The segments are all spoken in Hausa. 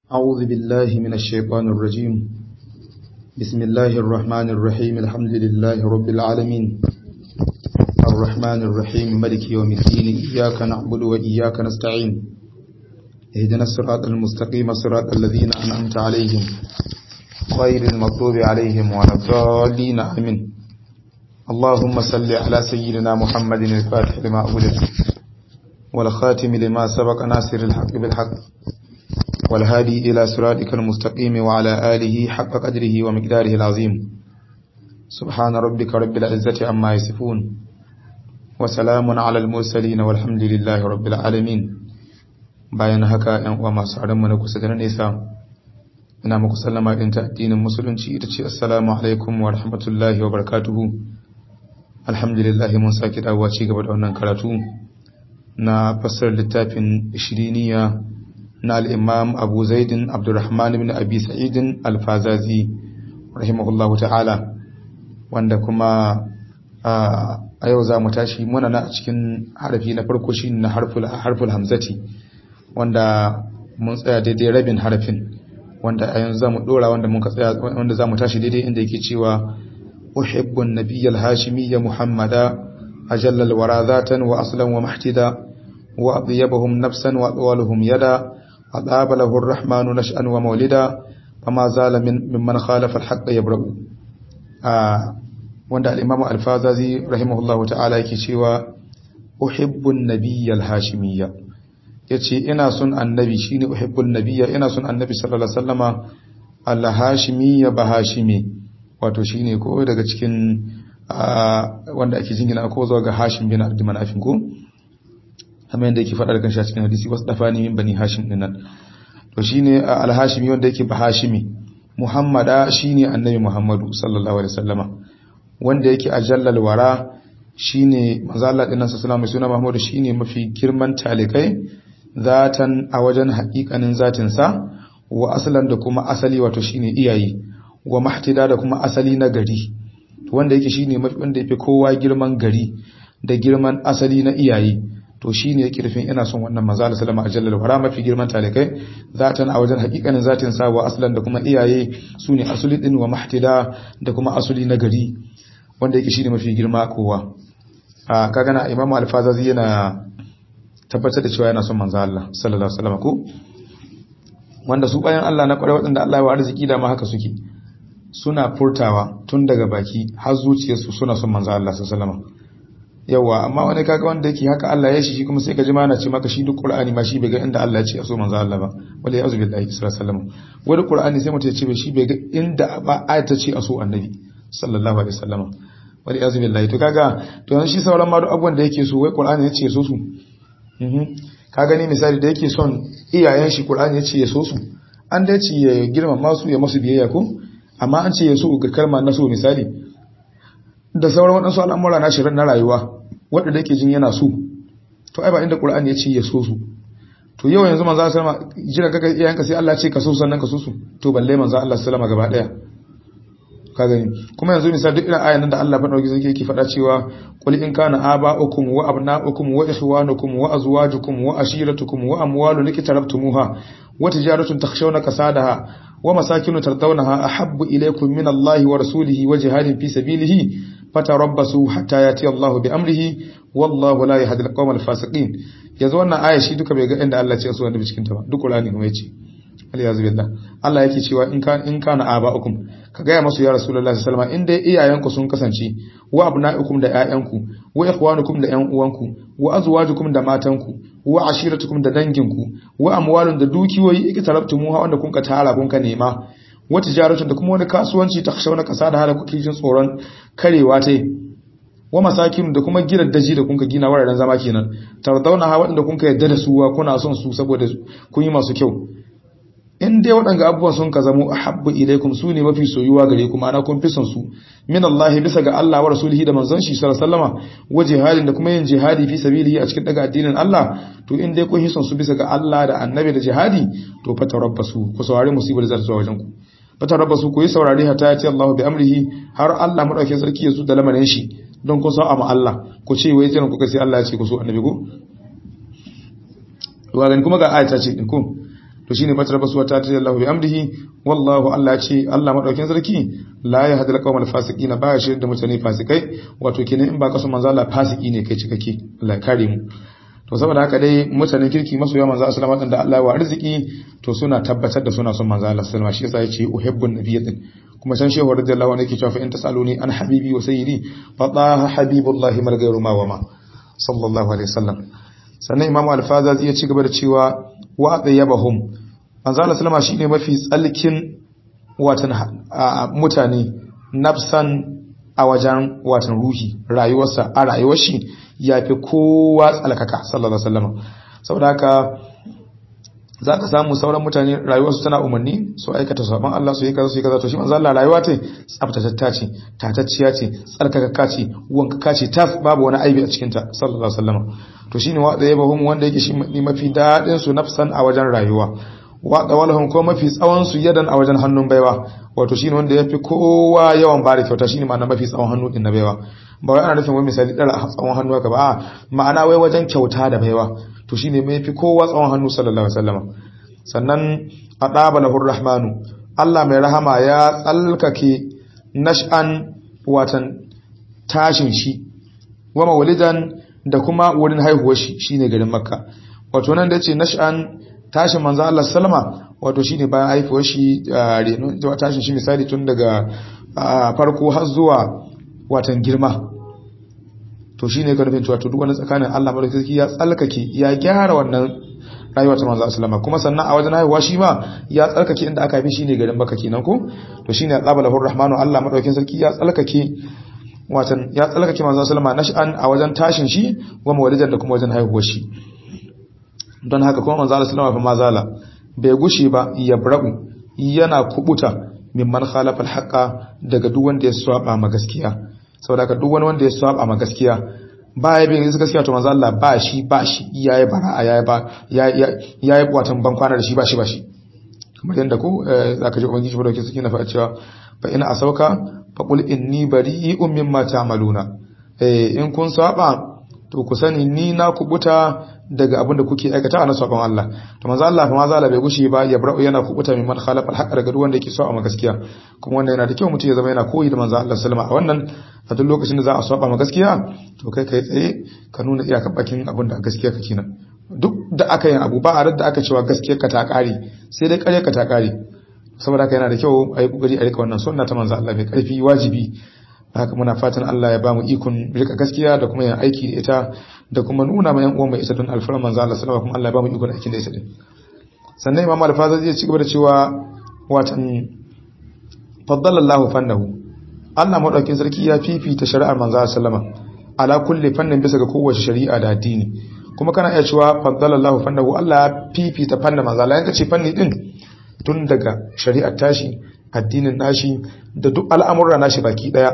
أعوذ بالله من الشيطان الرجيم بسم الله الرحمن الرحيم الحمد لله رب العالمين الرحمن الرحيم ملك يوم الدين إياك نعبد وإياك نستعين اهدنا الصراط المستقيم صراط الذين أنعمت عليهم غير المغضوب عليهم ولا الضالين آمين اللهم صل على سيدنا محمد الفاتح لما أغلق والخاتم لما سبق ناصر الحق بالحق والهادي إلى صراطك المستقيم وعلى آله حق قدره ومقداره العظيم سبحان ربك رب العزة عما يصفون وسلام على المرسلين والحمد لله رب العالمين bayan haka ‘yan uwa masu mu na kusa da na nesa ina muku sallama ɗin ta addinin musulunci ita ce assalamu alaikum wa rahmatullahi wa barakatuhu alhamdulillah mun sake dawowa ci gaba da wannan karatu na fassar littafin shiriniya na al'imam abu zaidin abdurrahman ibn abi sa'idin alfazazi rahimahullahu ta'ala wanda kuma a yau za mu tashi muna na cikin harafi na farko shi na harful hamzati wanda mun tsaya daidai rabin harafin wanda a yanzu za mu dora wanda muka tsaya wanda za mu tashi daidai inda yake cewa uhibbun nabiyyal hashimiyya muhammada ajallal wara zatan wa aslan wa mahtida wa adyabahum nafsan wa atwaluhum yada أضاب له الرحمن نشأا ومولدا فما زال من ممن خالف الحق يبرأ wanda al-Imam al-Fazazi rahimahullahu ta'ala yake cewa uhibbun nabiyyal hashimiyya yace ina son annabi shine uhibbun nabiyya ina son annabi sallallahu alaihi wasallama al-hashimiyya bahashimi wato shine ko daga cikin wanda ake jingina ko zuwa ga Hashim bin Abd Manaf ko kamar yadda yake faɗa da kanshi a cikin hadisi wasu dafani min bani hashim din nan to shine al-hashimi wanda yake ba hashimi muhammada shine annabi muhammadu sallallahu alaihi wasallama wanda yake ajallal wara shine manzo Allah din nan sallallahu alaihi suna muhammadu shine mafi girman talikai zatan a wajen haƙiƙanin zatin sa wa aslan da kuma asali wato shine iyayi wa mahtida da kuma asali na gari wanda yake shine mafi wanda yake kowa girman gari da girman asali na iyayi to shi ne yake rufin ina son wannan manzo Allah sallama ajallal wara mafi girman talikai zatan a wajen hakikanin zatin sa wa aslan da kuma iyaye sune asuli din wa mahtida da kuma asuli na gari wanda yake shine mafi girma kowa a kaga na Imam Al-Fazazi yana tabbatar da cewa yana son manzo Allah sallallahu alaihi wasallam ko wanda su bayan Allah na kwarai wadanda Allah ya wa arziki da ma haka suke suna furtawa tun daga baki har zuciyarsu suna son manzo Allah sallallahu alaihi wasallam yawa amma wani kaga wanda yake haka Allah ya shi shi kuma sai ka ji mana ce maka shi duk Qur'ani ma shi bai ga inda Allah ya ce so manzo Allah ba wala ya'zu billahi sallallahu alaihi wasallam wani Qur'ani sai mutum ya ce shi bai ga inda ba ayata ce a so annabi sallallahu alaihi wasallam wala ya'zu billahi to kaga to yanzu shi sauran ma duk abubuwan da yake so wai Qur'ani ya ce so su mhm ka gani misali da yake son iyayen shi Qur'ani ya ce ya so su an da ce ya girmama su ya masu biyayya ko amma an ce ya so ga kalma na so misali da sauran waɗansu al'amura na shirin na rayuwa waɗanda yake jin yana so to ai ba inda ƙura'ani ya ce ya so su to yau yanzu manzo sallama jira kaga iyayenka sai Allah ce ka so sannan ka so su to balle manzo Allah sallama gaba daya ka gani kuma yanzu misali duk irin ayan da Allah faɗa gizo yake faɗa cewa qul in kana aba'ukum wa abna'ukum wa ikhwanukum wa azwajukum wa ashiratukum wa amwalun iktarabtumuha wa tijaratun takhshawna kasadaha wa masakinu tardawnaha ahabbu ilaykum min Allah wa rasulihi wa jihadin fi sabilihi fatarabbasu hatta yati Allahu bi amrihi wallahu la yahdi al-qawm al-fasiqin yanzu wannan aya shi duka bai ga inda Allah ce su wanda cikin ta ba duk Qur'ani kuma yace aliyazu billah Allah yake cewa in kan in kana aba'ukum ka ga masu ya rasulullahi sallallahu alaihi wasallam in dai iyayenku sun kasance wa abna'ikum da ƴaƴanku wa ikhwanukum da ƴan uwanku wa azwajukum da matanku wa ashiratukum da danginku wa amwalun da dukiyoyi ikitarabtumuha wanda kun ka tara kun ka nema wata jaratun da kuma wani kasuwanci ta kashe wani kasa da hala kuke jin tsoron karewa ta wa masakin da kuma gidan daji da kunka gina wararen zama kenan tardauna ha waɗanda kunka yadda da suwa kuna son su saboda kun yi masu kyau in dai waɗanga abubuwan sun ka zamo ahabbu ilaikum su ne mafi soyuwa gare ku ma'ana kun fi son su min Allah bisa ga Allah wa rasulihi da manzon shi sallallahu alaihi wasallama wa jihadin da kuma yin jihadi fi sabilihi a cikin daga addinin Allah to in dai kun hi son su bisa ga Allah da annabi da jihadi to fa tarabbasu ku saurari musibar zata zuwa wajen ku fata rabba su koyi saurari hata ya ce Allah bi amrihi har Allah madaukakin sarki ya su da lamarin shi don ku sa'a ma Allah ku ce wai jiran kuka sai Allah ya ce ku so annabi ko wa kuma ga ayata ce din ko to shine fatar basuwa ta ta Allah bi amdihi wallahu Allah ce Allah madaukin sarki la ya hadal qawmal fasiqin ba ya shirin da mutane fasikai wato kenan in ba kaso manzo Allah fasiki ne kai cikake Allah ya kare mu to saboda haka dai mutanen kirki masoya manzo sallallahu alaihi wasallam da Allah wa arziki to suna tabbatar da suna son manzo Allah sallallahu alaihi wasallam shi yasa yace uhibbun nabiyyin kuma san shehu radiyallahu anhu yake cewa fa in tasaluni an habibi wa sayyidi fa taha habibullahi mal ghayru ma wa ma sallallahu alaihi wasallam sannan imamu al-fazazi ya ci gaba da cewa wa tayyabahum manzo Allah sallama shine mafi tsalkin watan mutane nafsan a wajen watan ruhi rayuwarsa a rayuwar shi yafi kowa tsalkaka sallallahu alaihi wasallam saboda haka za ka samu sauran mutane rayuwarsu tana umarni su aikata sabon Allah su yi kaza su yi kaza to shi manzo Allah rayuwa ce tsaftatatta ce tatacciya ce tsarkakakka ce wankaka ce tas babu wani aibi a cikin ta sallallahu alaihi wasallam to shine wa da yabahum wanda yake shi mafi dadin su nafsan a wajen rayuwa wa dawalahum ko mafi tsawon su yadan a wajen hannun baiwa wato shine wanda yafi kowa yawan bada kyauta shine ma'ana mafi tsawon hannu din na baiwa ba wai ana nufin wai misali dara tsawon hannu haka ba a ma'ana wai wajen kyauta da baiwa to shine mai fi kowa tsawon hannu sallallahu alaihi wasallam sannan adaba lahur rahmanu Allah mai rahama ya tsalkake nash'an watan tashin shi wa mawlidan da kuma wurin haihuwar shi shine garin makka wato nan da yace nash'an tashin manzo Allah sallama wato shine bayan haihuwar shi reno tashin shi misali tun daga farko har zuwa watan girma to shine ka nufin cewa to duk wani tsakanin Allah madaukaki ya tsalkake ya gyara wannan rayuwa ta manzo sallama kuma sannan a wajen haihuwa shi ma ya tsalkake inda aka bi shine garin Makka kenan ko to shine Allahu Rahmanu Allah madaukakin sarki ya tsalkake watan ya tsalkake manzo sallama nash'an a wajen tashin shi wa mawlidan da kuma wajen haihuwar shi don haka kuma manzo sallama fa mazala bai gushi ba ya brabu yana kubuta mimman khalafa al daga duk wanda ya saba ma gaskiya saboda ka duk wani wanda ya saba ma gaskiya ba ya bin gaskiya to manzo Allah ba shi ba shi yayi bara yayi ba yayi watan ban kwana da shi ba shi ba shi kamar yanda ko zaka ji ubangiji madauki suke na faɗa cewa fa ina asauka fa qul inni bari'un mimma ta'maluna eh in kun saba to ku sani ni na kubuta daga abin da kuke aikata na sabon Allah to manzo Allah fa manzo Allah bai gushi ba ya bra'u yana kubuta min man khalafa al-haqq daga duk wanda yake so a gaskiya kuma wannan yana da kyau mutum ya zama yana koyi da manzo Allah sallama a wannan a duk lokacin da za a saba ma gaskiya to kai kai tsaye ka nuna iyakar bakin abin da gaskiya kake nan duk da aka yin abu ba a da aka cewa gaskiyar ka ta kare sai dai kare ka ta kare saboda haka yana da kyau a yi kokari a rika wannan sunna ta manzo Allah mai karfi wajibi haka muna fatan Allah ya bamu ikon rika gaskiya da kuma yin aiki da ita da kuma nuna ma yan uwan mai ita don alfarar manzo Allah sallallahu kuma Allah ya bamu ikon aikin da ita din sannan Imam Al-Faza zai ci gaba da cewa watan faddala Allah fannahu Allah madaukin sarki ya fifita shari'ar manzo sallama ala kulli fannin bisa ga kowace shari'a da addini kuma kana iya cewa faddala Allah fannahu Allah ya fifita fannin manzo Allah yanka ce fanni din tun daga shari'ar tashi addinin nashi da duk al'amurra nashi baki daya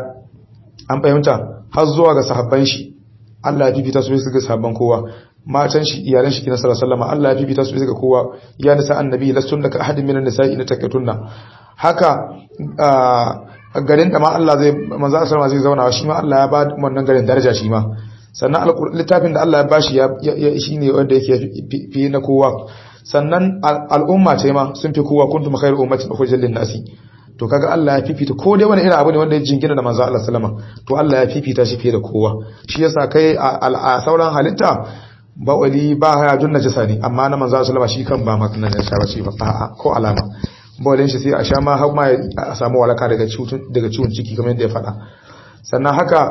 an fahimta har zuwa ga sahabban shi Allah ya fifita su ga sahabban kowa matan shi iyalan shi kina sallallahu alaihi Allah ya fifita su ga kowa ya nisa annabi lastun daga ahadin minan nisa'i na takatunna haka garin da ma Allah zai manzo sallama zai zauna shi ma Allah ya ba wannan garin daraja shi ma sannan littafin da Allah ya bashi ya shine wanda yake fi na kowa sannan al'umma ce ma sun fi kowa kuntum khairu ummatin ukhrijat lin-nasi to kaga Allah ya fifita ko dai wani irin abu ne wanda ya jingina da manzo Allah sallama to Allah ya fifita shi fiye da kowa shi yasa kai a sauran halitta ba wali ba haya jun najasa ne amma na manzo sallama shi kan ba maka najasa ba shi ba a'a ko alama bawalin shi sai a sha ma har ma a samu walaka daga ciwon daga ciwon ciki kamar yadda ya faɗa sannan haka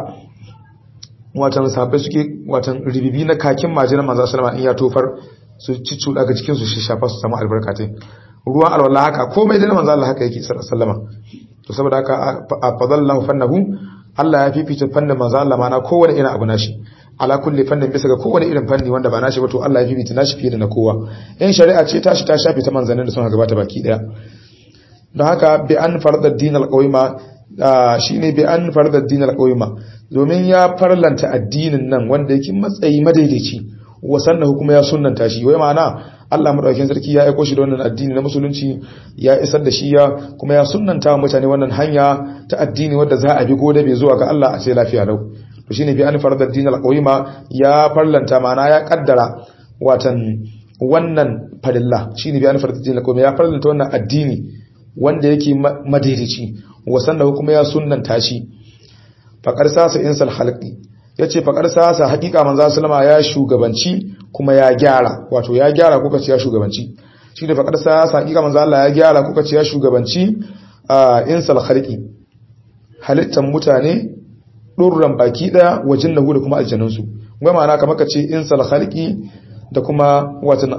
watan sahabbai suke watan ribibi na kakin majinan manzo sallama in ya tofar su ciccuda ga cikin su shi shafa su samu albarkatai ruwan alwala haka komai da manzo Allah haka yake sallama to saboda haka afadallahu fannahu Allah ya fifita fannin manzo Allah mana kowane irin abu nashi ala kulli fannin bisa ga kowane irin fanni wanda ba nashi ba to Allah ya fifita nashi fiye da na kowa in shari'a ce tashi ta shafi ta manzannin da sun gabata baki daya don haka bi an farda din alqawima shine bi an farda din alqawima domin ya farlanta addinin nan wanda yake matsayi madaidaici wasannahu kuma ya sunnanta shi wai ma'ana Allah madaukakin sarki ya aiko shi da wannan addini na musulunci ya isar da shi ya kuma ya sunnanta mutane wannan hanya ta addini wadda za a bi gode bai zuwa ga Allah a sai lafiya lau to shine bi an farda din alqawima ya farlanta ma'ana ya kaddara watan wannan farilla shine bayan farilla lakum ya farillanta wannan addini wanda yake madaidaici wasanna kuma ya sunnanta shi faqar sasa insal khalqi yace faqar sasa hakika manzo sallama ya shugabanci kuma ya gyara wato ya gyara kuka ce ya shugabanci shine faqar sasa hakika manzo Allah ya gyara kuka ce ya shugabanci insal khalqi halittan mutane durran baki daya wajin lahu da kuma aljannunsu wai ma'ana kamar ka ce insal khalqi da kuma watan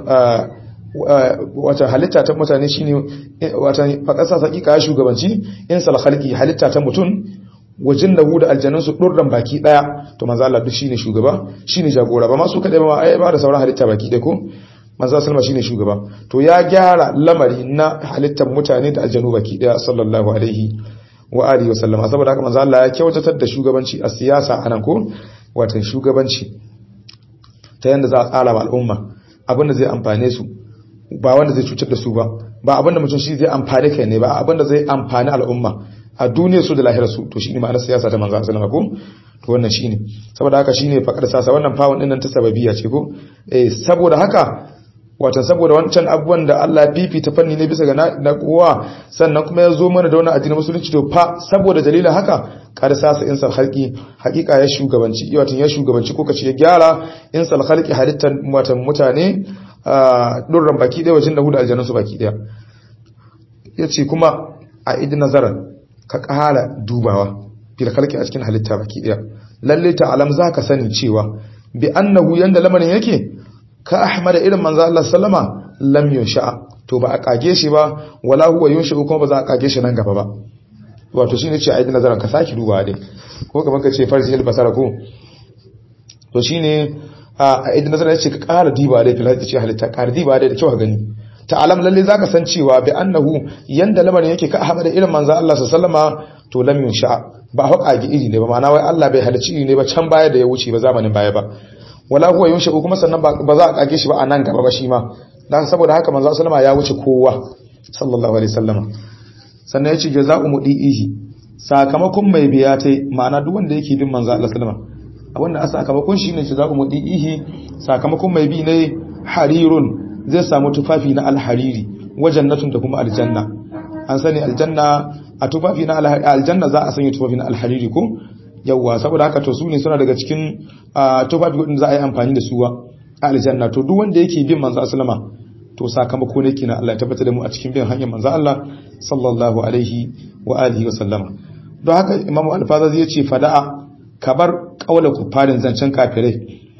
wata halitta ta mutane shine watan fakasa hakika ya shugabanci insal khalqi halitta ta mutum wajin lahu da aljannunsu durran baki daya to manzo Allah duk shine shugaba shine jagora ba ma su kadai ba ai ba da sauran halitta baki dai ko manzo sallama shine shugaba to ya gyara lamari na halittar mutane da aljannu baki daya sallallahu alaihi wa alihi wa sallama saboda haka manzo Allah ya kyautatar da shugabanci a siyasa anan ko watan shugabanci ta yanda za a tsara wa al'umma abinda zai amfane su ba wanda zai cutar da su ba ba abinda mutum shi zai amfane kai ne ba abinda zai amfani al'umma a duniyar su da lahirar su to shine ma'anar siyasa ta manzo sallama ko to wannan shine saboda haka shine fakar sasa wannan fawon din nan ta sababiyya ce ko eh saboda haka watan saboda wancan abubuwan da Allah fifita fanni ne bisa ga na kowa sannan kuma ya zo mana da wannan addinin musulunci to fa saboda dalilin haka kada sasa insal khalqi hakika ya shugabanci watan ya shugabanci ko kace ya gyara insal khalqi halittar watan mutane durran baki daya wajen da hudu aljannan su baki daya yace kuma a idin nazaran ka kara dubawa fil khalqi a cikin halitta baki daya lalle ta alam zaka sani cewa bi annahu yanda lamarin yake ka ahmada irin manzo Allah sallama lam yunsha to ba a kage shi ba wala huwa yunsha kuma ba za a kage shi nan gaba ba wato shine ce aidin nazaran ka saki duba dai ko kaman ka ce farji al basara ko to shine a aidin nazaran yace ka ƙara diba dai fil ce halitta ƙara diba dai da kyau gani ta'alam lalle zaka san cewa bi annahu yanda lamarin yake ka ahmada irin manzo Allah sallama to lam yunsha ba haƙa iri ne ba ma'ana wai Allah bai halicci iri ne ba can baya da ya wuce ba zamanin baya ba wala huwa yunsha kuma sannan ba za a kage shi ba a nan gaba ba shi ma dan saboda haka manzo sallama ya wuce kowa sallallahu alaihi wasallam sannan yace jazaa'u mudihi sakamakon mai biya tai ma'ana duk wanda yake bin manzo Allah sallama abinda a sakamakon shine jazaa'u mudihi sakamakon mai bi ne harirun zai samu tufafi na alhariri wajannatun da kuma aljanna an sani aljanna a tufafi na aljanna za a sanya tufafi na alhariri ko yawwa saboda haka to su ne suna daga cikin tufafi wadanda za a yi amfani da suwa a aljanna to duk wanda yake bin manzo sallama to sakamako ne kina Allah ya tabbatar da mu a cikin bin hanyar manzo Allah sallallahu alaihi wa alihi wa sallama don haka imamu al-fazazi ya ce fada'a kabar kaula kufarin zancen kafirai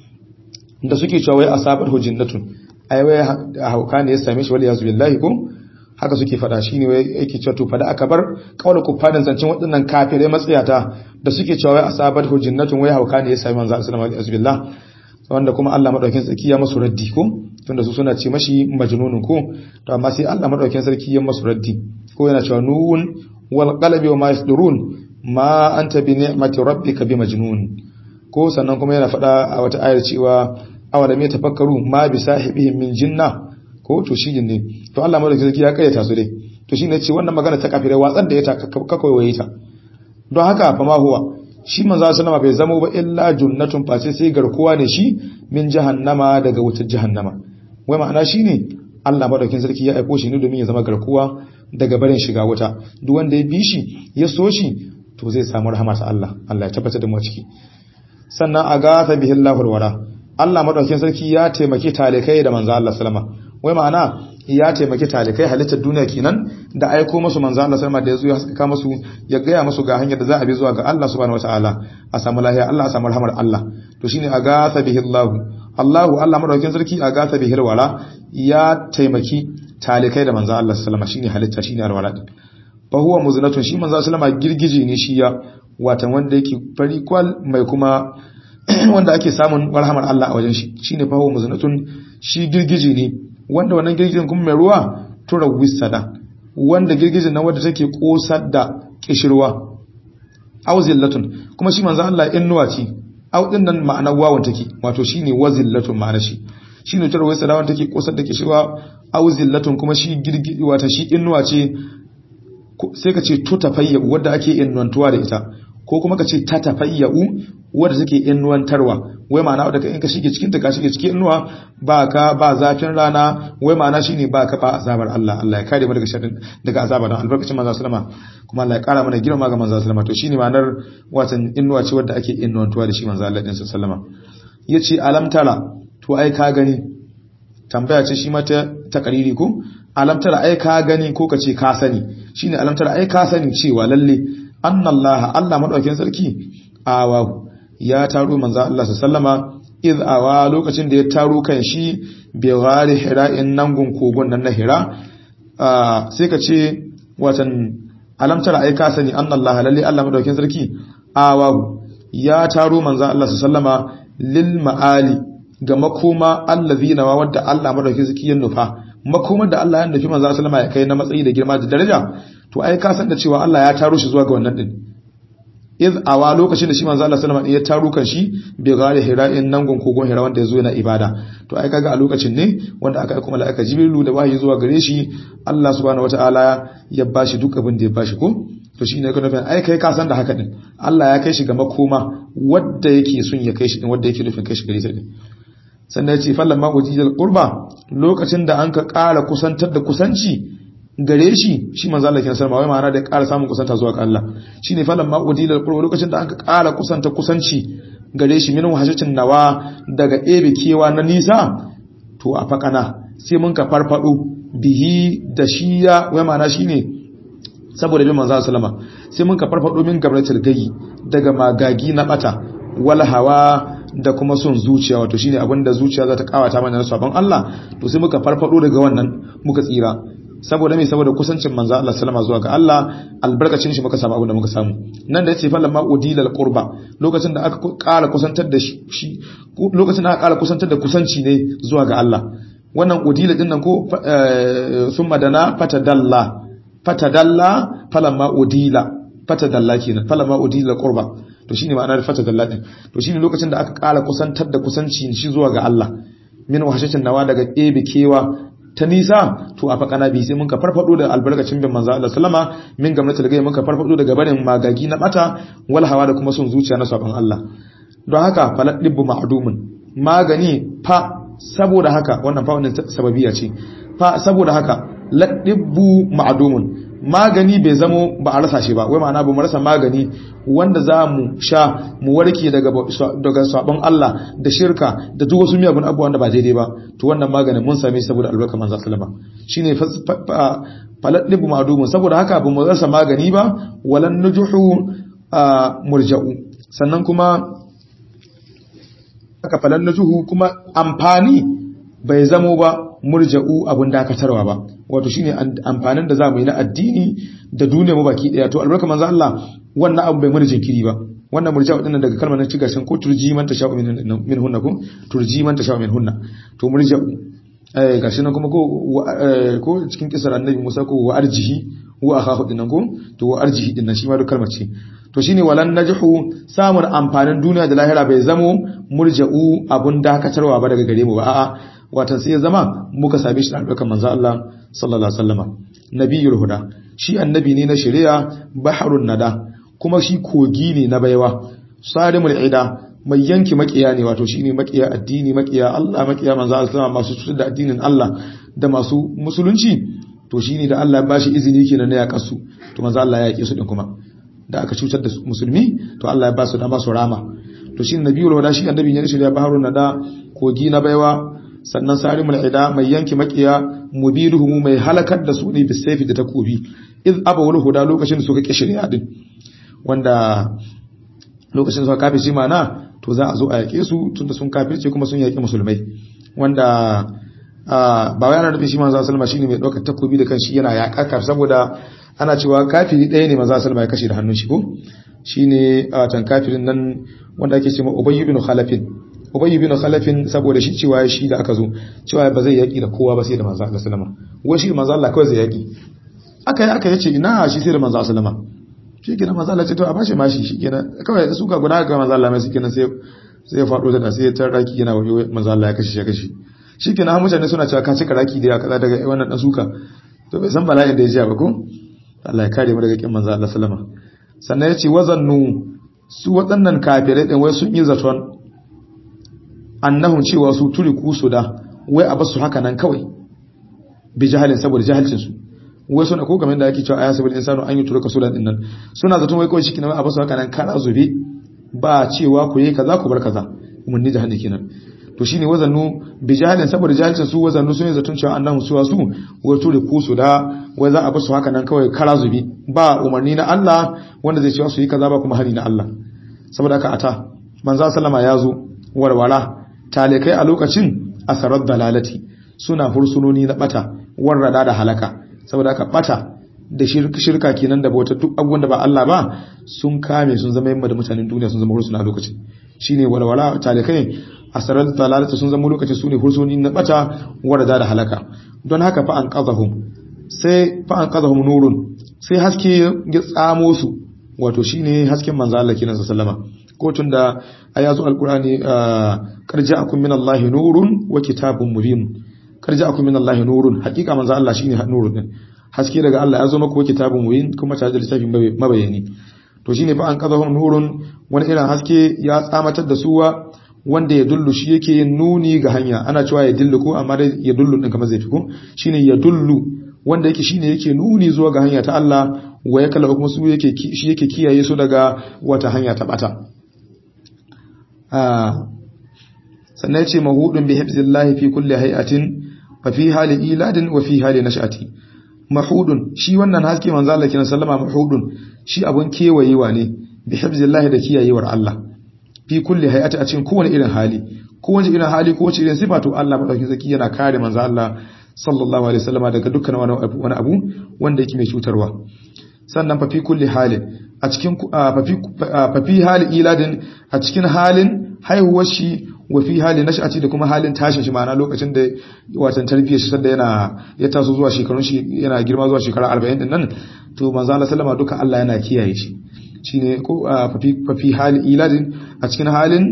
da suke cewa wai asabar hujinnatun ai wai hauka ne ya same shi wal yazu billahi ko haka suke fada shine wai yake cewa to fada aka bar kaula kufarin zancen waɗannan kafirai matsayata da suke cewa wai asabar hujinnatun wai hauka ne ya same manzo sallallahu alaihi wasallam wanda kuma Allah madaukakin sarki ya masu raddi ko tunda su suna ce mashi majnunun ko to amma sai Allah madaukakin sarki ya masu raddi ko yana cewa nun wal qalbi wa ma yasdurun ma anta bi ni'mati rabbika bi majnun ko sannan kuma yana faɗa a wata ayar cewa awalam yatafakkaru ma bi sahibihim min jinna ko to shi ne to Allah madaukakin sarki ya kayyata su dai to shine ce wannan magana ta kafirai watsar da ita kakwai waye ta don haka fa ma huwa shi manzo sallama bai zama ba illa junnatun face sai garkuwa ne shi min jahannama daga wutar jahannama wai ma'ana shine Allah madaukakin sarki ya aiko shi ne domin ya zama garkuwa daga barin shiga wuta duk wanda ya bi shi ya so shi to zai samu rahama ta Allah Allah ya tabbatar da mu ciki sannan agatha bihi Allahul wara Allah madaukakin sarki ya taimaki talikai da manzo Allah sallama wai ma'ana ya taimaki talikai halittar duniya kenan da aiko musu manzo Allah sallama da yazo ya haskaka musu ya gaya musu ga hanyar da za a bi zuwa ga Allah subhanahu wataala a samu lahiya Allah a samu rahmar Allah to shine agatha bihi Allah Allahu Allah madaukakin sarki agatha bihi wara ya taimaki talikai da manzo Allah sallama shine halitta shine alwala fa huwa muznatun shi manzo sallama girgije ne shi ya watan wanda yake fari kwal mai kuma wanda ake samun warhamar Allah a wajen shi shine fa huwa muznatun shi girgije ne wanda wannan girgijin kuma mai ruwa tura wisada wanda girgijin nan wanda take kosar da kishirwa auzillatun kuma shi manzo Allah innuwa ce au din nan ma'anar wawan take wato shine wazillatun ma'ana shi shine tura wisada wanda take kosar da kishirwa auzillatun kuma shi girgiji wata shi innuwa ce sai ka ce tutafayyu wanda ake innantuwa da ita ko kuma ka ce tatafayyau wadda take innuwantarwa wai ma'ana wadda in ka shige cikin ta ka shige cikin innuwa ba ka ba zafin rana wai ma'ana shine ba ka ba azabar Allah Allah ya kare mu daga sharrin daga azabar dan albarkacin manzo sallama kuma Allah ya kara mana girma ga manzo sallama to shine ma'anar watan innuwa ce wadda ake innuwantuwa da shi manzo Allah din sallama yace alam tara to ai ka gani tambaya ce shi mata takariri ko alam tara ai ka gani ko ka ce ka sani shine alam tara ai ka sani cewa lalle annallaha Allah madaukakin sarki awahu ya taro manzo Allah sallama iz awa lokacin da ya taro kan shi bi ghari hira'in nan gun kogon nan na hira sai ka ce watan alamtar ai ka sani annallaha lalle Allah madaukakin sarki awahu ya taro manzo Allah sallama lil ma'ali ga makoma allazina wa wadda Allah madaukakin sarki ya nufa makomar da Allah ya nufi manzo sallama ya kai na matsayi da girma da daraja to ai ka san da cewa Allah ya taro shi zuwa ga wannan din iz awa lokacin da shi manzo Allah sallama ya taro kan shi bi gari hira'in nan gon kogon hira wanda yazo yana ibada to ai kaga a lokacin ne wanda aka aika mala'ika jibrilu da wahayi zuwa gare shi Allah subhanahu wataala ya bashi duk abin da ya bashi ko to shine ka nufin ai kai ka san da haka din Allah ya kai shi ga makoma wanda yake son ya kai shi din wanda yake nufin kai shi gare shi din sannan ya ce fallan ma ujijal qurba lokacin da an ka ƙara kusantar da kusanci gare shi shi manzo Allah kin sarma wai ma'ana da ƙara samun kusanta zuwa ga Allah shine falan ma udilal qurba lokacin da aka ƙara kusanta kusanci gare shi min wahashatin nawa daga ebe kewa na nisa to a fakana sai mun ka farfado bihi da shiya wai ma'ana shine saboda bin manzo sallama sai mun ka farfado min gabratul gayi daga magagi na bata wal hawa da kuma son zuciya wato shine abinda zuciya za ta kawata mana na sabon Allah to sai muka farfado daga wannan muka tsira saboda me saboda kusancin manzo Allah sallama zuwa ga Allah albarkacin shi muka samu abin da muka samu nan da yace fa lamma udilal qurba lokacin da aka ƙara kusantar da shi lokacin da aka ƙara kusantar da kusanci ne zuwa ga Allah wannan udila din nan ko summa dana fatadalla fatadalla falamma udila fatadalla kenan falamma udila qurba to shine ma'anar fatadalla din to shine lokacin da aka ƙara kusantar da kusanci shi zuwa ga Allah min wahashatin nawa daga ɗebe kewa ta nisa to a fakana bi sai mun ka farfado da albarkacin bin manzo Allah sallama min gamnatul gai mun ka farfado daga barin magagi na bata wal hawa da kuma son zuciya na sabon Allah don haka falat dibbu ma'dumun magani fa saboda haka wannan fa wannan sababiya ce fa saboda haka ladibbu ma'dumun magani bai zamo ba a rasa shi ba wai ma'ana ba mu rasa magani wanda za mu sha mu warke daga daga sabon Allah da shirka da duk wasu miyagun abubuwa wanda ba daidai ba to wannan maganin mun same shi saboda albarka manzo sallama shine faladlibu ma'dumun saboda haka ba mu rasa magani ba walan nujuhu murja'u sannan kuma haka falan nujuhu kuma amfani bai zamo ba murja'u abun dakatarwa ba wato shine amfanin da zamu yi na addini da duniya mu baki daya to albarka manzo Allah wannan abu bai mana jinkiri ba wannan murja'u din daga kalmar nan ci gashin ko turji man ta sha'u min hunna ko turji man ta sha'u min hunna to murja'u eh gashi nan kuma ko ko cikin kisar annabi Musa ko wa arjihi wa akhahu din nan ko to wa arjihi din nan shi ma duk kalmar ce to shine walan najhu samun amfanin duniya da lahira bai zamo murja'u abun dakatarwa ba daga gare mu ba a'a watan sai ya zama muka same shi da albarkar manzo Allah sallallahu alaihi wasallama nabiyul huda shi annabi ne na shari'a baharun nada kuma shi kogi ne na baiwa sarimul ida mai yanki makiya ne wato shine makiya addini makiya Allah makiya manzo Allah sallama masu cutar da addinin Allah da masu musulunci to shine da Allah ya bashi izini kenan na yakasu to manzo Allah ya yake su din kuma da aka cutar da musulmi to Allah ya ba su dama su rama to shine nabiyul huda shi annabi ne na shari'a baharun nada kogi na baiwa sannan sarimul ida mai yanki makiya mubiduhu mai halakar da su ne bisayfi da takobi iz abawul huda lokacin da suka kishiriya din wanda lokacin suka kafirci mana to za a zo a yake su tunda sun kafirce kuma sun yaki musulmai wanda ba wai ana nufin shi manzo sallama shine mai daukar takobi da kanshi yana yaƙa kafir saboda ana cewa kafiri ɗaya ne manzo sallama ya kashe da hannun shi ko shine tan kafirin nan wanda ake cewa ubayy ibn khalafin ubayy bin khalafin saboda shi cewa shi da aka zo cewa ba zai yaki da kowa ba sai da manzo Allah sallama wai shi manzo Allah kawai zai yaki aka yi aka yace ina shi sai da manzo sallama shi kenan manzo Allah ce to a bashi mashi shi kenan kawai su ka guda ga manzo Allah mai shi kenan sai sai ya fado da sai ya tarraki yana wayo manzo Allah ya kashe shi kashe shi kenan mutane suna cewa ka cika raki da kaza daga wannan dan suka to bai san bala'in da ya ji ba ko Allah ya kare mu daga kin manzo Allah sallama sannan ya ce wazannu su waɗannan kafirai din wai sun yi zaton annahum cewa su turiku su da wai a basu haka nan kawai bi jahalin saboda jahilcin su wai suna ko game da yake cewa ayasabil insanu an yi turuka sulan din nan suna zaton wai kawai shikenan a basu haka nan kara zube ba cewa ku yi kaza ku bar kaza mun ni jahannam kenan to shine wazannu bi jahalin saboda jahilcin su wazannu sun yi zaton cewa annahu suwa su wai turiku su da wai za a basu haka nan kawai kara zube ba umarni na Allah wanda zai cewa su yi kaza ba kuma hari na Allah saboda haka ata manzo sallama ya zo warwara talikai a lokacin asarar dalalati suna fursunoni na bata warrada da halaka saboda haka bata da shirka kenan da bautar duk abubuwan da ba Allah ba sun kame sun zama yamma da mutanen duniya sun zama fursuna a lokacin shine walwala talikai asarar dalalati sun zama lokacin sune fursuni na bata warrada da halaka don haka fa an qazahum sai fa an qazahum nurun sai haske ya tsamo su wato shine hasken manzo Allah kenan sallama ko tun da ayazu alqur'ani karja akum min Allah nurun wa kitabun mubin karja akum min Allah nurun hakika manzo Allah shine nurun din haske daga Allah ya zo maka wa kitabun mubin kuma tare da littafin mabayani to shine fa an qadahum nurun wani irin haske ya tsamatar da suwa wanda ya dullu shi yake yin nuni ga hanya ana cewa ya dillu ko amma dai ya dullu din kamar zai fi ko shine ya dullu wanda yake shine yake nuni zuwa ga hanya ta Allah wa ya kala kuma su yake shi yake kiyaye su daga wata hanya ta bata sannan ce mahudun bi hifzillahi fi kulli hay'atin fa fi hali iladin wa fi hali nash'ati mahudun shi wannan haske manzo Allah kiran sallama mahudun shi abun kewayewa ne bi hifzillahi da kiyayewar Allah fi kulli hay'ati a cikin kowane irin hali kowace irin hali kowace irin sifa to Allah madaukakin zaki yana kare manzo Allah sallallahu alaihi wasallama daga dukkan wani abu wanda yake mai cutarwa sannan fa fi kulli halin a cikin fa fi hali iladin a cikin halin haihuwar shi wa fi hali nash'ati da kuma halin tashin shi ma'ana lokacin da watan tarbiyyar shi sanda yana ya taso zuwa shekarun shi yana girma zuwa shekara 40 din nan to manzo Allah sallama duka Allah yana kiyaye shi shine ko fa fi hali iladin a cikin halin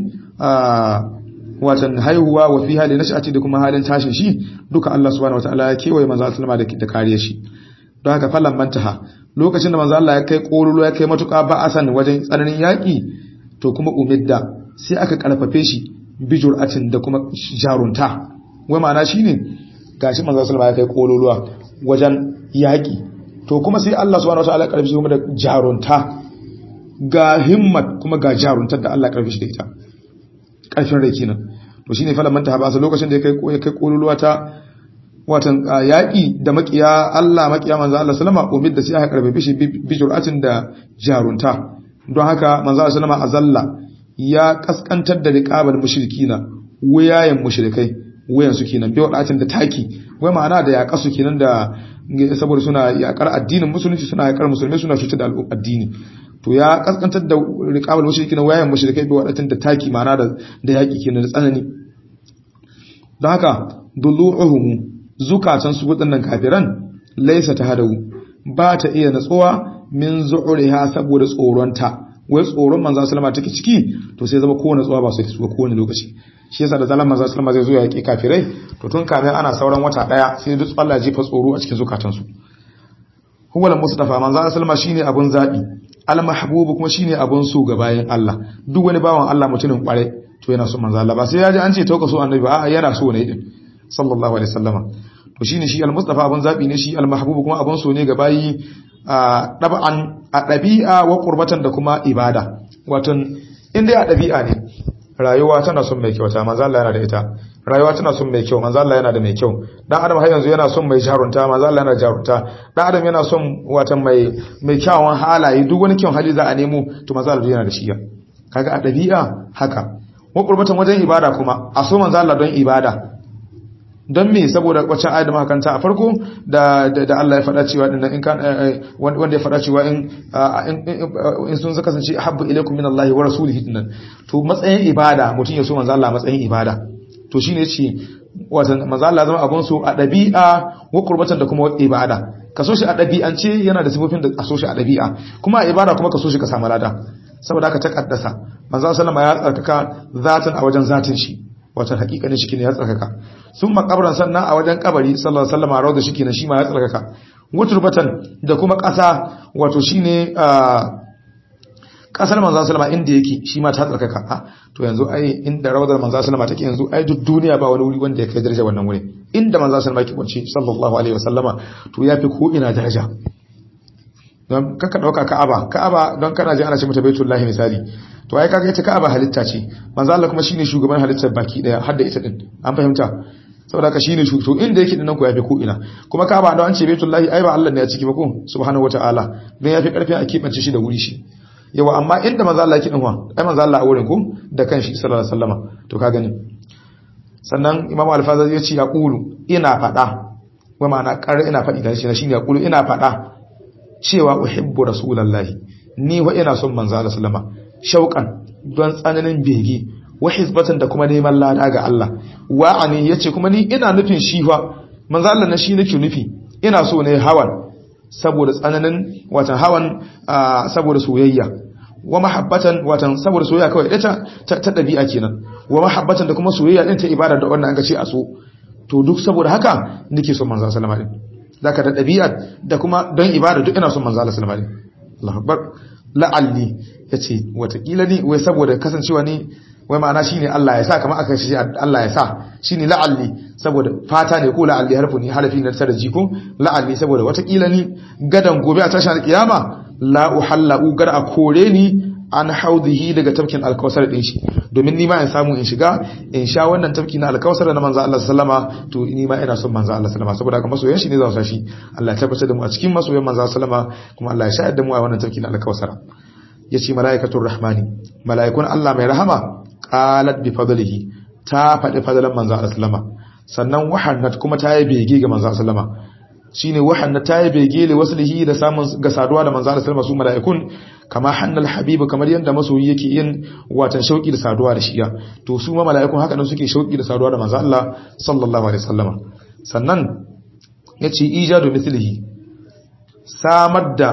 watan haihuwa wa fi hali nash'ati da kuma halin tashin shi duka Allah subhanahu wataala ya kewaye manzo Allah sallama da kariyar shi don haka falan mantaha lokacin da manzo Allah ya kai kololo ya kai matuƙa ba asan wajen tsananin yaƙi to kuma umidda sai aka karfafe shi bijur'atin da kuma jarunta wai ma'ana shine gashi manzo sallallahu ya kai kololuwa wajen yaƙi to kuma sai Allah subhanahu wataala ya karfafe shi kuma da jarunta ga himmat kuma ga jaruntar da Allah ya karfafe shi da ita karfin rai kenan to shine falan manta ba sa lokacin da ya kai ya kai kololuwa ta watan yaƙi da makiya Allah makiya manzo Allah sallama umid da sai aka karfafe shi bijur'atin da jarunta don haka manzo Allah sallama azalla ya kaskantar da riqabal mushrikina wayayen mushrikai wayan su kenan bai wadatin da taki wai ma'ana da ya kasu kenan da saboda suna yakar addinin musulunci suna yakar musulmai suna cutar da addini to ya kaskantar da riqabal mushrikina wayayen mushrikai bai wadatin da taki ma'ana da da yaki kenan da tsanani don haka dullu'uhum zukatan su waɗannan kafiran laisa ta hadawu ba ta iya natsuwa min zu'uriha saboda tsoronta wai tsoron manzo sallama take ciki to sai zama kowane tsuwa ba su su kowane lokaci shi yasa da zalan manzo sallama zai zo ya yaki kafirai to tun kamin ana sauran wata daya sai duk Allah ji fa tsoro a cikin zukatan su huwa al-mustafa manzo sallama shine abun zabi al-mahbub kuma shine abun so ga bayan Allah duk wani bawan Allah mutumin kware to yana so manzo Allah ba sai ya ji an ce tauka so annabi ba yana so ne din sallallahu alaihi wasallama to shine shi al-mustafa abun zabi ne shi al-mahbub kuma abun so ne ga bayi a dab'an a dabi'a wa qurbatan da kuma ibada watan inda a dabi'a ne rayuwa tana son mai kyauta manzo Allah yana da ita rayuwa tana son mai kyau manzo Allah yana da mai kyau dan adam har yanzu yana son mai jarunta manzo Allah yana da jarunta dan adam yana son watan mai mai kyawun halaye duk wani kyawun hali za a nemo to manzo Allah yana da shi kaga a dabi'a haka wa qurbatan wajen ibada kuma a so manzo Allah don ibada don me saboda waccan ayat da muka kanta a farko da da Allah ya faɗa cewa din in kan wanda ya faɗa cewa in in sun zaka kasance habbu ilaykum min Allah wa rasulihi dinnan to matsayin ibada mutum ya so manzo Allah matsayin ibada to shine yace watan manzo Allah zama abun so a dabi'a wa qurbatan da kuma ibada ka so shi a dabi'ance yana da sifofin da a so shi a dabi'a kuma a ibada kuma ka so shi ka samu lada saboda haka ta kaddasa manzo sallama ya tsarkaka zatin a wajen zatin shi wata hakikanin shi ne ya tsarkaka sun makabaran sannan a wajen kabari sallallahu alaihi wasallam rawda shi ne shi ma ya tsarkaka wuturbatan da kuma ƙasa wato shine kasar manzo sallama inda yake shi ma ta tsarkaka a to yanzu ai inda rawdar manzo sallama take yanzu ai duk duniya ba wani wuri wanda ya kai daraja wannan wuri inda manzo sallama yake kwanci sallallahu alaihi wasallama to yafi ko ina daraja don kaka dauka ka'aba ka'aba don kana ji ana ce mata baitullahi misali to ai kaga ita ka'aba halitta ce manzo Allah kuma shine shugaban halittar baki daya har da ita din an fahimta saboda ka shine to inda yake dinnan ko yafi ko ina kuma ka'aba da an ce baitullahi ai ba Allah ne ya ciki ba ko subhanahu wataala don yafi karfi a kibance shi da wuri shi yawa amma inda manzo Allah yake dinwa ai manzo Allah a wurin ko da kanshi sallallahu alaihi wasallama to ka gani sannan imamu al-fazazi ya ce ya qulu ina fada wa ma'ana kar ina fadi da shi shine ya qulu ina fada cewa uhibbu rasulullahi ni wa ina son manzo Allah sallama shauqan don tsananin bege wa hizbatan da kuma neman lada ga Allah wa'ani yace kuma ni ina nufin shi fa manzo Allah na shi nake nufi ina so ne hawan saboda tsananin watan hawan saboda soyayya wa mahabbatan watan saboda soyayya kawai ita ta dabi'a kenan wa mahabbatan da kuma soyayya din ta ibada da wannan an ga ce a so to duk saboda haka nake son manzo sallama din zaka da dabi'a da kuma don ibada duk ina son manzo sallama din Allahu akbar la'alli yace watakila ni wai saboda kasancewa ni wai ma'ana shine Allah ya sa kamar aka shi Allah ya sa shine la'alli saboda fata ne ko la'alli harfu ne harafi na tare jiko la'alli saboda watakila ni gadan gobe a tashin kiyama la uhallau gar a kore ni an haudihi daga tafkin alkawsar din shi domin ni ma in samu in shiga in sha wannan tafki na alkawsar na manzo Allah sallama to ni ma ina son manzo Allah sallama saboda haka masoyan shi ne za su shi Allah ya tabbatar da mu a cikin masoyan manzo sallama kuma Allah ya shayar da mu a wannan tafki na alkawsar yace malaikatur rahmani malaikun Allah mai rahama qalat bi fadlihi ta faɗi fadlan manzo Allah sallama sannan wahannat kuma ta yi bege ga manzo sallama shine wahannat ta yi bege li waslihi da samun ga saduwa da manzo sallama su malaikun kama hannal habibu kamar yanda masoyi yake yin watan shauki da saduwa da shiya to su ma malaikun haka nan suke shauki da saduwa da manzo Allah sallallahu alaihi wasallama sannan yace ijadu mithlihi samar da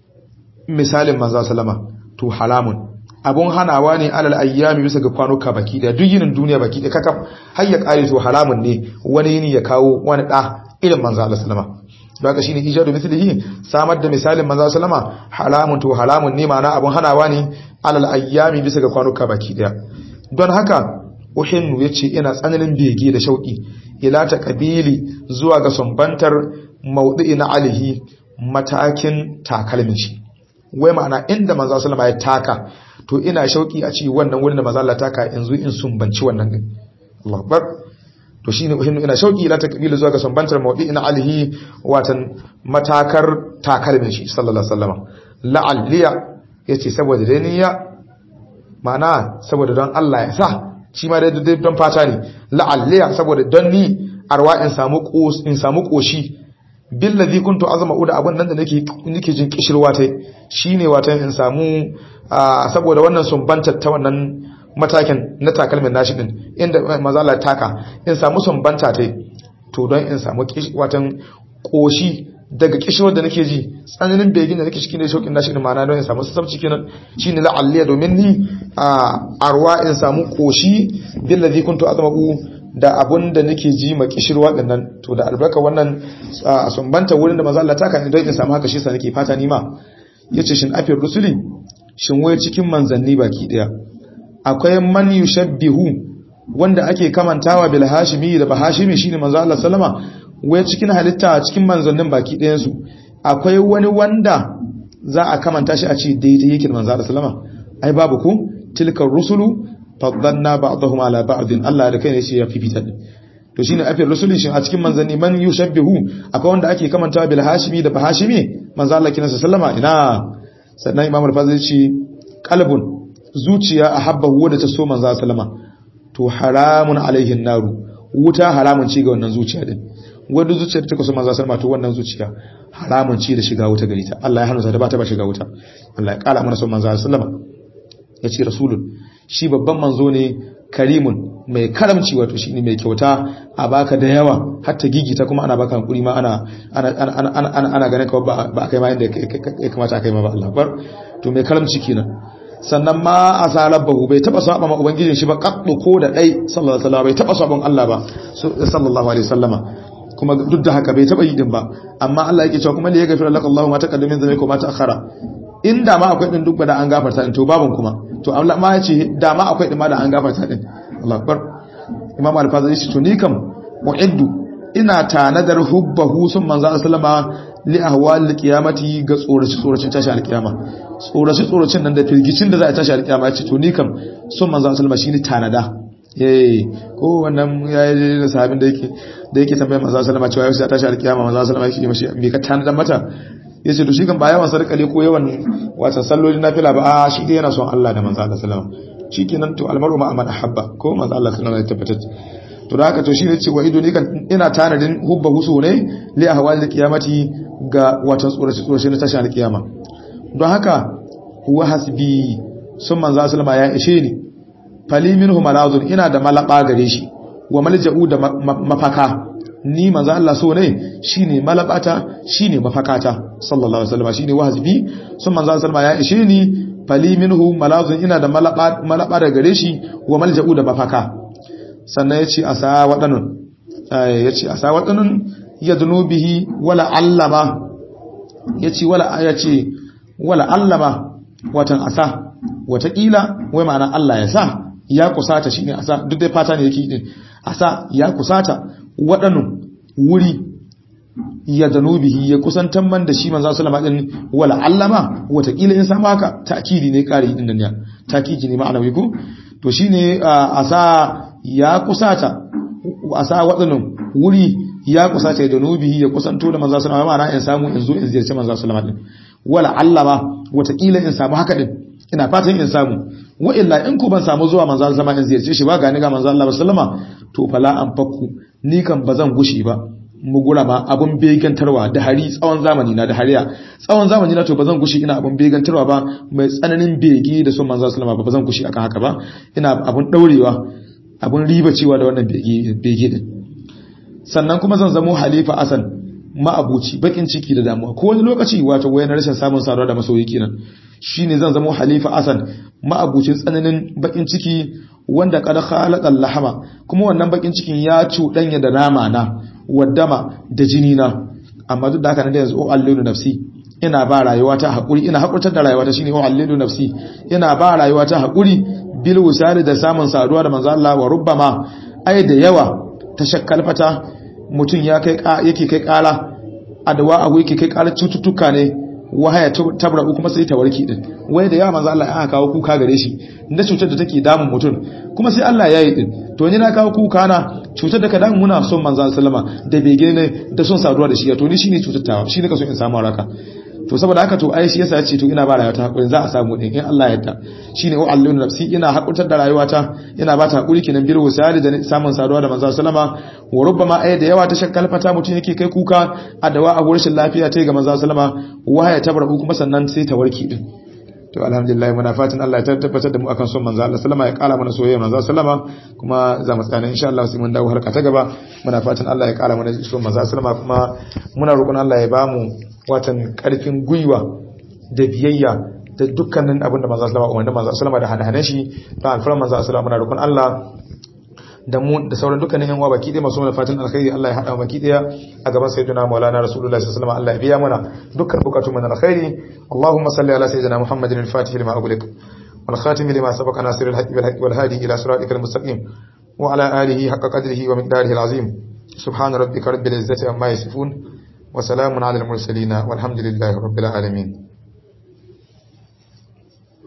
misalin manzo sallama to halamun abun hanawa ne alal ayyami bisa ga kwanuka baki da duk yinin duniya baki da kakaf har ya kare to halamun ne wani yini ya kawo wani da irin manzo Allah sallama baka shine ijadu mithlihi samar da misalin manzo sallama halamun to halamun ne ma'ana abun hanawa ne alal ayyami bisa ga kwanuka baki daya don haka uhinnu yace ina tsananin bege da shauki ila ta kabili zuwa ga sumbantar maudu'i na alihi matakin takalmin shi wai ma'ana inda manzo sallama ya taka to ina shauki a ci wannan wurin da manzo Allah taka yanzu in sumbanci wannan din Allahu akbar to shine uhinnu ina shauki ila takbilu zuwa ga sumbantar mawdi'in alihi watan matakar takalmin shi sallallahu alaihi wasallam la'alliya yace saboda dai niyya ma'ana saboda don Allah ya sa shi ma dai don fata ne la'alliya saboda don ni arwa in samu in samu koshi billazi kuntu azma uda abun nan da nake nake jin kishirwa tai shine watan in samu saboda wannan sumbantar ta wannan matakin na takalmin nashi din inda mazala taka in samu sumbanta tai to don in samu watan koshi daga kishirwar da nake ji tsananin begin da nake cikin da shaukin nashi din ma'ana don in samu sassabci kenan shine la'alliya domin ni arwa in samu koshi billazi kuntu azma da abun da nake ji ma kishirwa dinnan to da albarka wannan sumbanta wurin da manzo Allah taka ne don in samu haka shi sa nake fata ni ma yace shin afir rusuli shin wai cikin manzanni baki daya akwai man yushabbihu wanda ake kamantawa bil hashimi da bahashimi shine manzo Allah sallama wai cikin halitta cikin manzannin baki ɗayan su akwai wani wanda za a kamanta shi a ce daidai yake da manzo Allah sallama ai babu ku tilkar rusulu faddalna ba'dahum ala ba'din Allah da kai ne shi ya fifita din to shine afir rusuli shin a cikin manzanni man yushabbihu akwai wanda ake kamantawa bil hashimi da bahashimi manzo Allah kinasa sallama ina sannan imam al-fazil ce qalbun zuciya ahabbahu da ta so manzo sallama to haramun alaihin naru wuta haramun ci ga wannan zuciya din wanda zuciyar ta so manzo sallama to wannan zuciya haramun ci da shiga wuta gari ta Allah ya hana da ba ta ba shiga wuta Allah ya kala mana son manzo sallama yace rasulun shi babban manzo ne karimun mai karamci wato shi ne mai kyauta a baka da yawa hatta gigita kuma ana baka hankuri ma ana ana ganin ka ba a kai ma inda ya kamata a kai ma ba Allah bar to mai karamci kenan sannan ma a salabahu bai taba saba ma ubangijin shi ba kaddu ko da dai sallallahu alaihi wasallam bai taba sabon Allah ba sallallahu alaihi wasallama kuma duk da haka bai taba yi din ba amma Allah yake cewa kuma li yaghfir laka Allahu ma taqaddama min dhanbika wa ma ta'akhkhara in da ma akwai din duk da an gafarta din to babun kuma to Allah ma ya ce da ma akwai din ma da an gafarta din Allah akbar Imam Al-Fazari shi to ni kam mu'iddu ina tanadar hubbahu sun manzo sallama li ahwal qiyamati ga tsoraci tsoracin tashi alkiyama tsoraci tsoracin nan da firgicin da za a tashi alkiyama ya ce to ni kam sun manzo sallama shine tanada eh ko wannan yayi da sahabin da yake da yake tambayar manzo sallama cewa yau sai tashi alkiyama manzo sallama yake mashi me ka tanada mata yace to shi kan ba yawan sarka ne ko yawan wata salloli nafila ba a shi dai yana son Allah da manzo sallama shikenan to almaru ma man ahabba ko manzo Allah sallama ya tabbatar to da haka to shi ne ce wa ido ne kan ina tanadin hubba husu ne li ahwal qiyamati ga watan tsoraci tsoraci na tashin alkiyama don haka huwa hasbi sun manzo sallama ya ishe ni fali minhu malazun ina da malaba gare shi wa malja'u da mafaka ni manzo Allah so ne shine malabata shine mafakata sallallahu alaihi wasallam shine wahasbi sun manzo sallama ya ishe ni fali minhu malazun ina da malaba malaba da gare shi wa malja'u da mafaka sannan ya ce a sa waɗannan ya ce a sa waɗannan ya bihi wala allama ya ce wala ya ce wala allama watan asa watakila wai ma'ana Allah ya sa ya kusata shi ne asa duk dai fata ne yake din asa ya kusata waɗannan wuri ya bihi ya kusantar man da shi manzo sallama din wala allama watakila in samu haka ta'kidi ne kare din nan ya ta'kidi ne ma'ana wai ko to shine asa ya kusata a sa waɗannan wuri ya kusata da nubihi ya kusanto da manzo sallama ma'ana in samu in zo in ziyarci manzo sallama din wala Allah ba watakila in samu haka din ina fatan in samu wa illa in ku ban samu zuwa manzo sallama in ziyarce shi ba gani ga manzo Allah sallama to fala an fakku ni kan bazan gushi ba mugura ma abun begantarwa da hari tsawon zamani na da hariya tsawon zamani na to bazan gushi ina abun begantarwa ba mai tsananin bege da son manzo sallama ba bazan gushi akan haka ba ina abun daurewa abun riba cewa da wannan bege din sannan kuma zan zamo halifa asan ma'abuci bakin ciki da damuwa ko wani lokaci wato wayan rashin samun saduwa da masoyi kenan shine zan zamo halifa asan ma'abucin tsananin bakin ciki wanda qad khalaqa lahama kuma wannan bakin cikin ya cuɗanya da nama na waddama da jini na amma duk da haka nan da yanzu o allilu nafsi ina ba rayuwa ta hakuri ina hakurtar da rayuwa ta shine o allilu nafsi ina ba rayuwa ta hakuri bil wusali da samun saduwa da manzo Allah wa rubbama ai da yawa ta shakkalfata mutum ya kai yake kai kala adawa abu yake kai kala cututtuka ne wahaya tabra kuma sai ta warki din wai da yawa manzo Allah ya kawo kuka gare shi da cutar da take damun mutum kuma sai Allah ya yi din to ni na kawo kuka na cutar da ka damu muna son manzo sallama da bege ne da son saduwa da shi to ni shine cutattawa shine ka so in samu raka to saboda haka to ai shi yasa ce to ina ba rayuwata hakuri za a samu din in Allah ya yarda shine o allahu nafsi ina hakurtar da rayuwata ina ba ta hakuri kenan bir wasali da samun saduwa da manzo sallama wa rubbama ai da yawa ta shakkalfata mutun yake kai kuka a dawa a gurin lafiya tai ga manzo sallama wahaya tabrahu kuma sannan sai ta warki din to alhamdulillah muna fatan Allah ya tabbatar da mu akan son manzo Allah sallama ya kara mana soyayya manzo sallama kuma za mu tsaya insha Allah sai mun dawo harka ta gaba muna fatan Allah ya kara mana son manzo sallama kuma muna roƙon Allah ya bamu watan karfin gwiwa da biyayya da dukkanin abin da manzo sallama wanda manzo sallama da hana shi da alfaran manzo sallama muna roƙon Allah da mu da sauran dukkanin yan uwa baki ɗaya masu mana fatan alkhairi Allah ya haɗa baki ɗaya a gaban sayyidina Maulana Rasulullahi sallallahu alaihi wasallam Allah ya biya mana dukkan bukatun mana alkhairi Allahumma salli ala sayyidina Muhammadin al-Fatih lima ughliq wal khatim lima sabaqa nasir al-haqq bil haqq wal hadi ila siratikal mustaqim wa ala alihi haqqa qadrihi wa miqdarihi al-azim subhana rabbika rabbil izzati amma yasifun wa salamun ala al-mursalin walhamdulillahi rabbil alamin